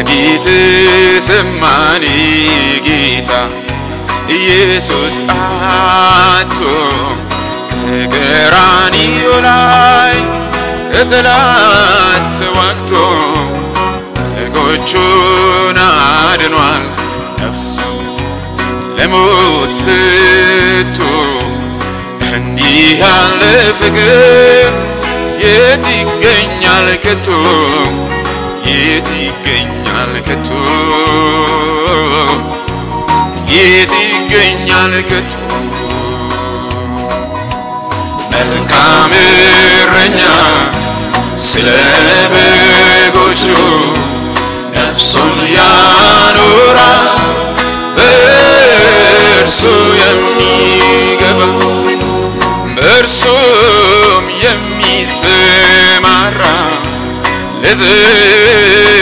በጌቴሴማኒ ጌታ ኢየሱስ አቶ በቀራንዮ ላይ ከጠላት ተዋግቶ በጎቹን አድኗል ነፍሱ ለሞት ስቶ እንዲህ ያለ ፍቅር የት ይገኛል ከቶ የት ይገኛል ከቶ የት ይገኛል ከቶ መልካም እረኛ ስለ በጎቹ ነፍሱን ያኖራል በእርሱ የሚገባ በእርሱም የሚሰማራ ለዘላለም